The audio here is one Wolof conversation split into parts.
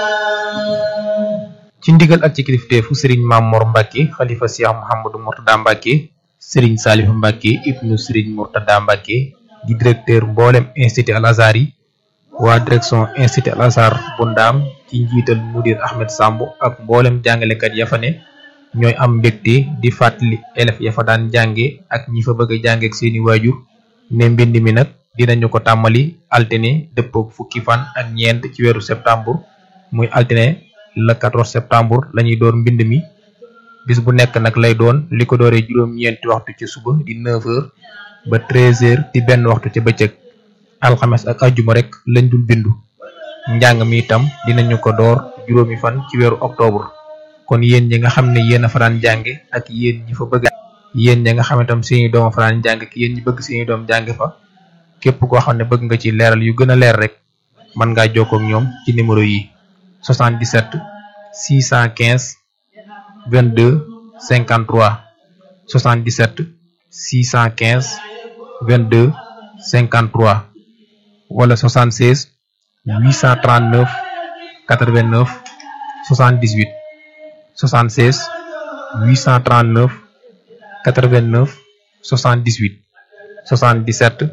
ci ndigal ak ci kilifteefu sëriñ Mamor Mbacke xalifa Cheikh Mouhamadou Mourtada Mbacke sëriñ Saliou Mbacke ibnu sëriñ Mourtada Mbacke di directeur mboolem institut Al Azhar yi waa direction institut Al Azhar bu ndaam ci njiital mudir Ahmed Samb ak mboolem jàngalekat ya fa ne ñooy am mbégte di fàttali élèves ya fa daan jànge ak ñi fa bëgg a jànge ak seeni waajur ne mbind mi nag dinañu ko tàmmali altine dëppook fukki fan ak ñeent ci weeru septembre muy altine le 14 septembre lañuy door mbind mi bis bu nekk nag lay doon li ko dooree juróom-ñeenti waxtu ci suba di 9h ba 13h di benn waxtu ca bëccëg alxames ak ajjuma rek lañ dul bindu njàng mi itam dinañu ko door juróomi fan ci weeru octobre kon yéen ñi nga xam ne yéen a fa daan jànge ak yéen ñi fa bëgg yéen ñi nga xam ne tam seeni doom a fa daan jàng ak yéen ñi bëgg seeni doom jànge fa képp koo xam ne bëgg nga ci leeral yu gën a leer rek mën ngaa jokkoo ak ñoom ci numéro yi 77 615 22 53 77 615 22 53 wala 76 839 89 78 76 839 89 78 77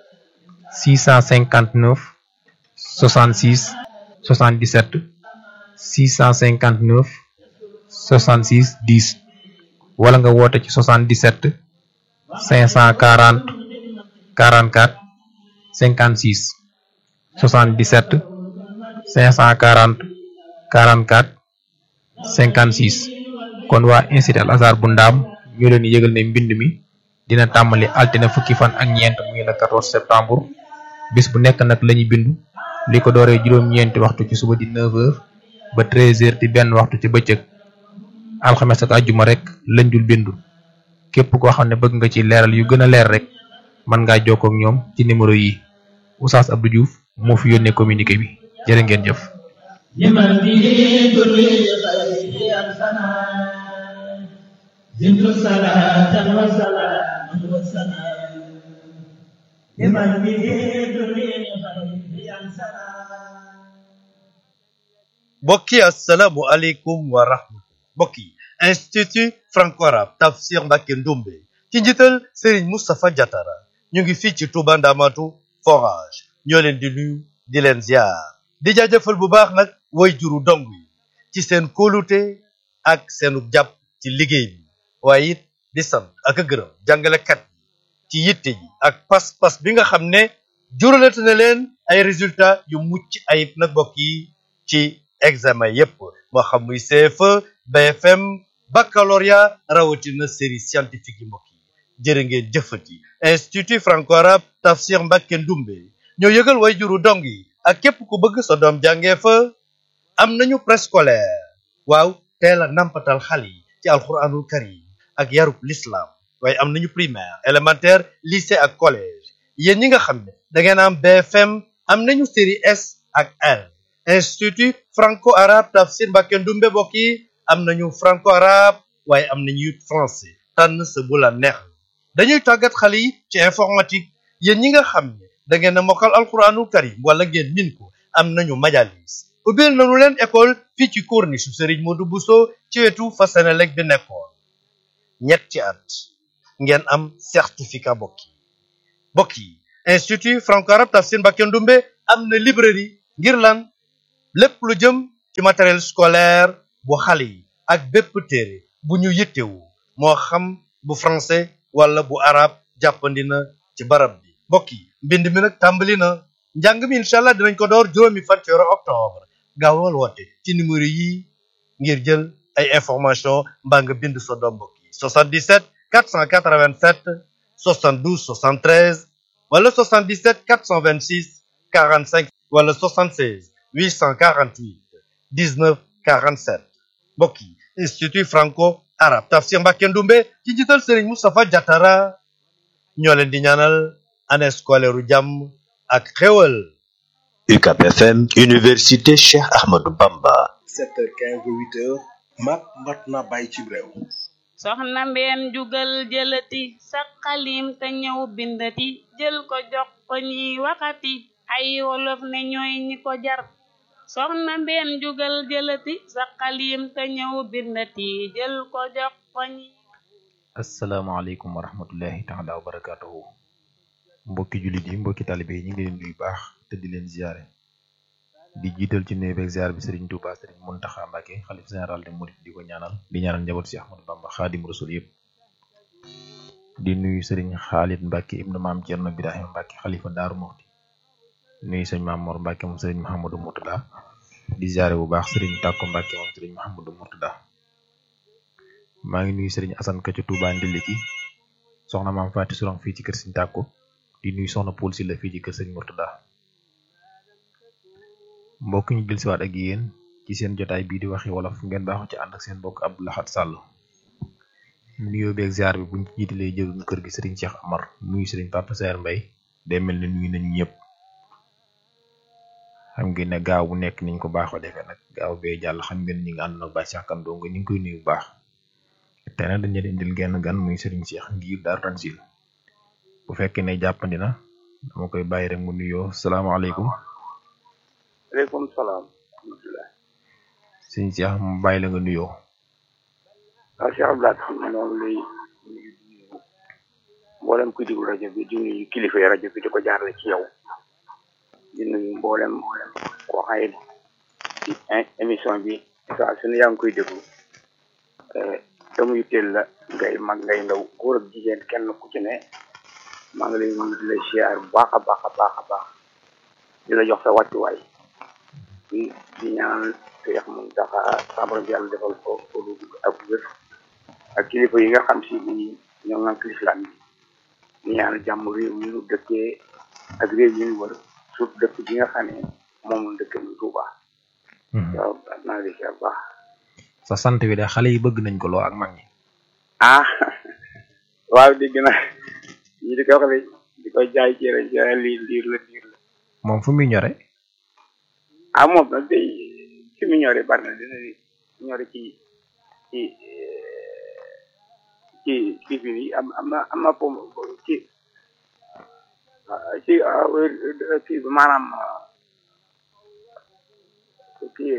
659 66 77 659 66 10 wala nga woote ci 77 540 44 56 77 540 44 56 kon waa institut Al Azhar bu ndaam ñu leen yëgal ne mbind mi dina tàmbali altine fukki fan ak ñeent muy le 14 septembre bis bu nekk nag lañuy bindu li ko dooree juróom-ñeenti waxtu ci suba di 9h ba 13h di benn waxtu ci bëccëg alxames ak àjjuma rek lañ dul bindu képp koo xam ne bëgg nga ci leeral yu gën a leer rek mën ngaa jokkoo ak ñoom ci numéro yi Oustaz Abdou Diouf moo fi yónnee communiqué bi jërë ngeen jëf. زدت صلاة وسلاما وسلام لمن به دنيا خير سلام mbokk yi asalaamualeykum wa rahmatullah mbokk yi institut franco-arabe tafsir Mbacké Ndoumbe ci njiital Serigne Moustapha Diatara ñu ngi fii ci Touba Ndamatu forage ñoo leen di nuyu di leen ziar di jaajëfal bu baax nag way juru dong yi ci seen kóolute ak seenu jàpp ci liggéey bi waaye it di sant ak a gërëm jàngalekat yi ci yitte ji ak pas-pas bi nga xam ne juralate na leen ay résultats yu mucc ayib nag mbokk yi ci examen yépp moo xam muy CFE BFM baccalauréat rawatina série scientifique yi mbokk yi jërë ngeen jëfati institut franco-arabe tafsir Mbacké Ndoumbe ñoo yëgal way juru dong yi ak képp ku bëgg sa doom jàngee fa am nañu préscolaire waaw teel a nampatal xale yi ci alxuraanul karim ak yarub l'islam waaye am nañu primaire élémentaire lycée ak collège yéen ñi nga xam ne da ngeen am BFM am nañu série S ak L institut franco-arabe tafsir Mbacké Ndoumbe mbokk yi am nañu franco-arabe waaye am nañu it français tànn sa bu la neex dañuy tàggat xale yi ci informatique yéen ñi nga xam ne da ngeen a mokkal alxuraanul karim wala ngeen min ko am nañu majalis ubbil nañu leen école fii ci corniche Serigne Modou Bousso ci wetu fa Senelec bi nekkoon ñetti at ngeen am certificat bokk yi bokk yi institut franco-arabe tafsir Mbacké Ndoumbe am na librairie ngir lan lépp lu jëm ci matériel scolaire bu xale yi ak bépp téere bu ñu yittewu moo xam bu français wala bu arabe jàppandi na ci barab bi mbokk yi mbind mi nag tàmbali na njàng mi incha allah dinañ ko door juróomi fan ci weeru octobre gaawal woote ci numéro yi ngir jël ay information mbaa nga bind sa doom mbokk yi 77 487 72 73 wala 77 426 45 wala 76 848 19 47 mbokk yi institut franco arabe tafsir Mbacké Ndoumbe ci njiital Serigne Moustapha Diatara ñoo leen di ñaanal année scolaire u jàmm ak xéwal UCAB FM Université Cheikh Ahmadou Bamba 7h15 ba 8h mat mat na bàyyi ci réew soxna mbeen jugal jëlati sa xalim te ñëw bindati jël ko jox ko ñiy waxati ay wolof ne ñooy ñi ko jar soxna mbeen jugal jëlati sa xalim te ñëw bindati jël ko jox ko ñi asalaamaaleykum wa rahmatullahi taala wa barakatuhu mbokki jullit yi mbokki talibe yi ñu ngi leen nuyu baax te di leen ziare di jiital ci nuyu beeg ziar bi Serigne Touba Serigne Mountakha Mbacké xalif général de Mouride di ko ñaanal di ñaanal njaboot si Ahmadou Bamba Xaadim Rasul yëpp di nuyu Serigne Khalid Mbacké ibnu maam Thierno Birahim Mbacké xalifa Daaru Muxti nuyu sëñ Maam Mor Mbacké moom Serigne Mouhamadou Mourtada di ziare bu baax Serigne Takko Mbacké moom Serigne Mouhamadou Mourtada maa ngi nuyu Serigne Assane Ka ca Touba Ndiliki soxna maam Faati Surang fii ci kër Serigne Takko di nuyu soxna Poul si la fii ci kër Serigne Mourtada mbokk ñu jël siwaat ak yéen ci seen jotaay bii di waxi wolof ngeen baaxu ci ànd ak seen mbokk Abdou Lahad Sall nuyoo beeg ziar bi buñ ci jiitalee jëruñu kër gi Serigne Cheikh Amar nuyu Serigne Papa Saer Mbaye day mel ne nuyu nañu ñëpp xam ngeen ne gaaw bu nekk niñ ko baaxoo defee nag gaaw bee jàll xam ngeen ñi nga ànd nag ba Cheikh Kando nga ñu ngi koy nuyu bu baax te nag dañu leen indil genn gan muy Serigne Cheikh ngir Daaru Tanzil bu fekkee ne jàppandi na dama koy bàyyi rek mu nuyoo salaamaaleykum aleykum salaam alhamdulilah sëñ Cheikh mu bàyyi la nga nuyoo waaw Cheikh Abdoulaye xam ne noonu lay nuyu di nuyu mboolem kuy diglu rajo bi di nuyu kilifa yi rajo bi di ko jaarale ci yow di nuyu mboolem koo xay ci émission bi saa su ne yaa ngi koy déglu te muy teel la ngay mag ngay ndaw góor ak jigéen kenn ku ci ne maa ngi lay nuyu di la siyaar bu baax a baax a baax a baax di la jox sa wàccuwaay di di ñaan Seex Muntaxa sabara bi yàlla defal ko ko lu ak wér ak kilifa yi nga xam si ni ñoo ngank lislaam bi di ñaan jàmm réew mi ñu dëkkee ak réew yi ñu wër surtout dëkk bi nga xam ne moom la dëkk mu Tuuba waaw naa di siyaar baax sa sant bi de xale yi bëgg nañ ko loo ak mag ñi ah waaw dégg na ñi di ko wax di ko jaay cere jaay lii ndiir la ndiir la moom fu muy ñore ah moom nag day fi mu ñore bari na dina ñore ci ci ci ci fi nii am am na am na pom ci ci kii bi maanaam kii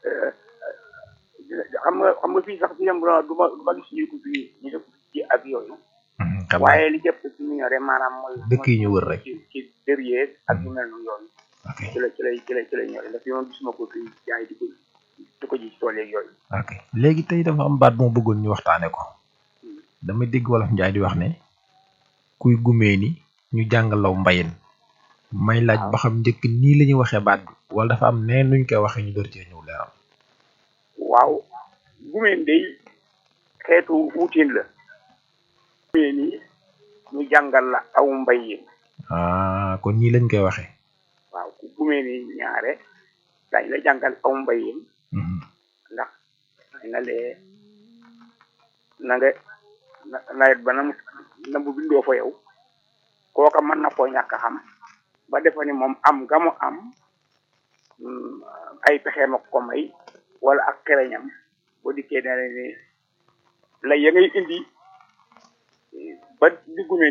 xam nga xam nga fii sax fi yem du ma du ma gis ñu ko fii ñu def ci ak yooyu waaye li jëpp ci mu ñore maanaam mooy dëkk yi ñu wër rek ci ci derrière ak yu mel noonu yooyu ok ci la ci lay ci lay ci lay ñore ndax fi moom gisuma ko fii jaay di ko di ko ji ci tool yeeg yooyu ok léegi tey dafa am baat moo bëggoon ñu waxtaane ko dama dégg wolof njaay di wax ne kuy gumee ni ñu jàngalaw mbayin may laaj ba xam njëkk nii la ñuy waxee baat bi wala dafa am nee nuñ koy waxee ñu door cee ñëw leeral waaw gumeen day xeetu wutiin la gumeen yi ñu jàngal la aw mbayin ah kon nii lañ koy waxee waaw ku gumeen yi ñaare dañ la jàngal aw mbayin Mhm. ndax dañ na lee na nga na- nawet ba nam na mu bindoo fa yow kooka mën na koo ñàkk a xam ba defa ni moom am nga mu am mm, ay pexeem ak ko may wala ak kereñam boo dikkee dana ni la ya ngay indi ba di gumeen